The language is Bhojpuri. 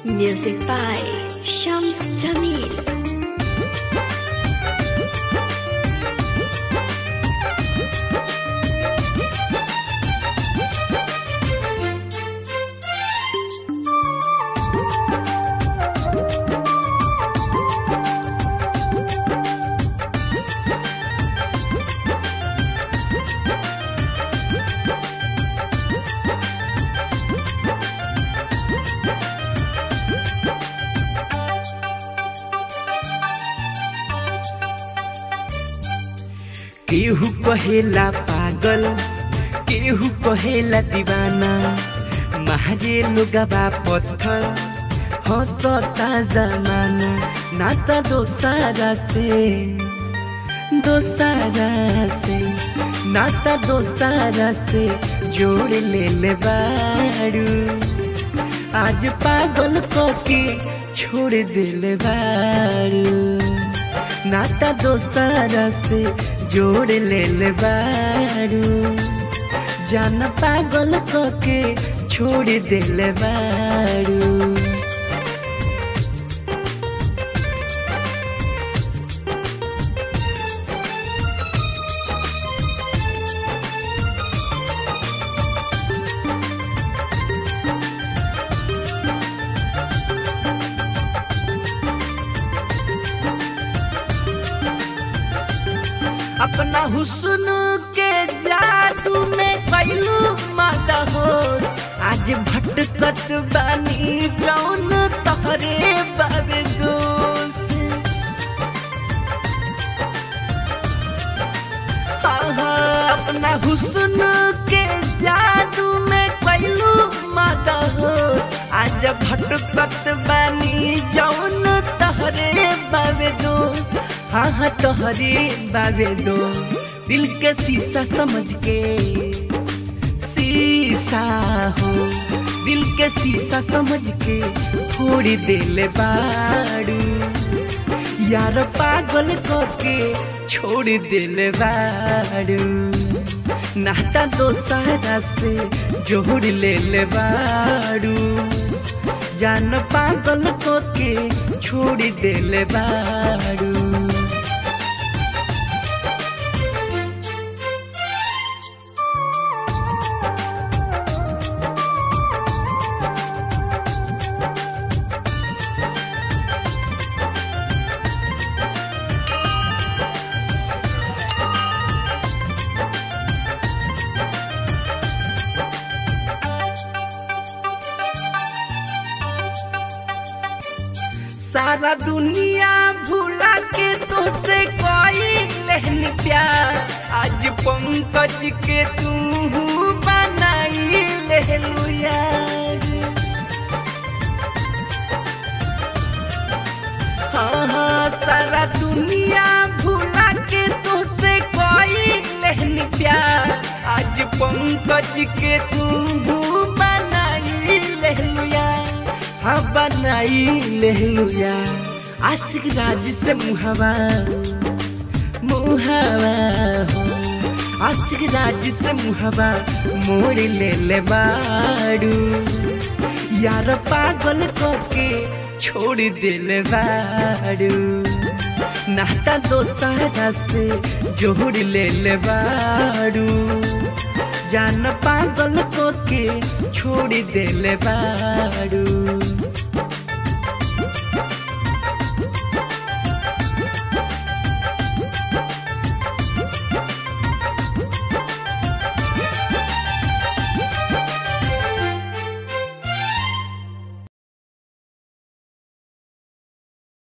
Music by Shams Jamil. केहू कहेला पागल केहू कहेला दीवाना महाजे लोगबा पत्थर हंसता जमाना नाता दोसारा से दोसारा से नाता दोसारा से जोड़ ले ले बारू आज पागल को के छोड़ दिल बारू नाता दोसारा से जोड़ ले ले बारू जान पागल को के छोड़ दिल बारू अपना हुस्न के जादू में कैलू माता हो आज भटकत बानी जौन तहरे बाबे दोस्त आहा, अपना हुस्न के जादू में कैलू माता हो आज भटकत बानी जौन तहरे बाबे दोस्त हाँ हाँ तोहरे बाबे दो दिल के शीशा समझ के शीशा हो दिल के शीशा समझ के फोड़ दिल बारू यार पागल को के छोड़ दिल बारू नाता दोसारा से जोड़ ले ले बारू जान पागल को के छोड़ दिल बारू सारा दुनिया भूला के तोसे कोई लहन प्यार आज पंकज के तू बनाई लहलू यार हाँ हाँ सारा दुनिया भूला के तोसे कोई लहन प्यार आज पंकज के तू बनाई लहलू यार हाँ बनाई लहलुया आशिक राज से मुहावा मुहावा हो आशिक राज से मुहावा मोड़ ले ले बारू यार पागल को के छोड़ दिल बारू नाता दोसारा से जोड़ ले ले बारू जान पागल को के छोड़ दिल बारू